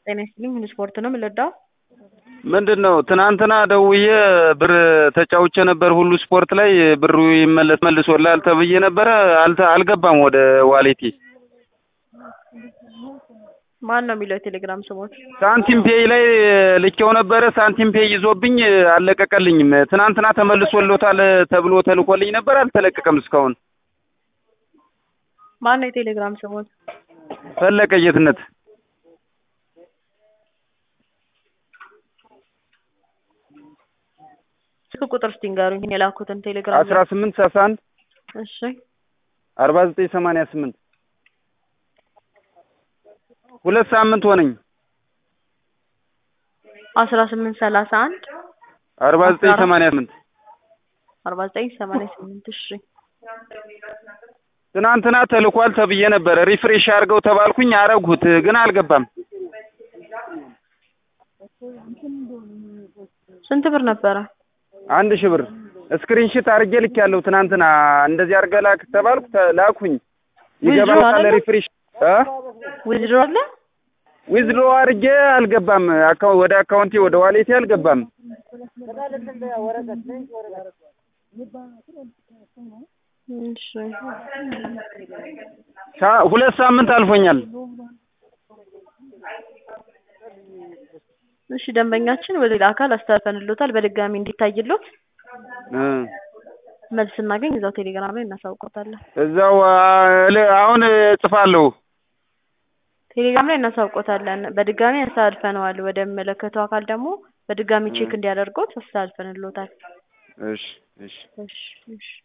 ጤና ይስጥልኝ ሁሉ ስፖርት ነው የምንወዳው። ምንድን ነው ትናንትና ደውዬ ብር ተጫውቼ ነበር ሁሉ ስፖርት ላይ ብሩ ይመለስ መልሶልሃል ተብዬ ነበረ አልተ አልገባም ወደ ዋሌቴ ማን ነው የሚለው የቴሌግራም ስሞት? ሳንቲም ፔይ ላይ ልኬው ነበረ ሳንቲም ፔይ ይዞብኝ አልለቀቀልኝም ትናንትና ተመልሶልዎታል ተብሎ ተልኮልኝ ነበር አልተለቀቀም እስካሁን ማን ነው የቴሌግራም ስሞት? ፈለቀ ጌትነት ስልክ ቁጥር እስቲ ንገሩኝ የላኩትን ቴሌግራም አስራ ስምንት ሰላሳ አንድ እሺ አርባ ዘጠኝ ሰማንያ ስምንት ሁለት ሳምንት ሆነኝ አስራ ስምንት ሰላሳ አንድ አርባ ዘጠኝ ሰማንያ ስምንት አርባ ዘጠኝ ሰማንያ ስምንት እሺ ትናንትና ተልኳል ተብዬ ነበረ ሪፍሬሽ አድርገው ተባልኩኝ አረጉት ግን አልገባም ስንት ብር ነበረ? አንድ ሺህ ብር ስክሪንሽት አድርጌ ልኬያለሁ ትናንትና እንደዚህ አድርገህ ላክ ተባልኩ ተ- ላኩኝ ይገባል አይደለ? ሪፍሬሽ እ ዊዝድሮ አለ? ዊዝድሮ አድርጌ አልገባም አካው- ወደ አካውንቴ ወደ ዋሌቴ አልገባም እሺ ሳ- ሁለት ሳምንት አልፎኛል እሺ ደንበኛችን ወደ ሌላ አካል አስተላልፈንልዎታል በድጋሚ እንዲታይልዎት እ መልስ ስናገኝ እዛው ቴሌግራም ላይ እናሳውቆታለን። እዛው አ- ል- አሁን እጽፋለሁ ቴሌግራም ላይ እናሳውቆታለን። በድጋሚ አስተላልፈነዋል። ወደሚመለከተው አካል ደግሞ በድጋሚ ቼክ እንዲያደርጉት አስተላልፈንልዎታል። እሺ እሺ እሺ እሺ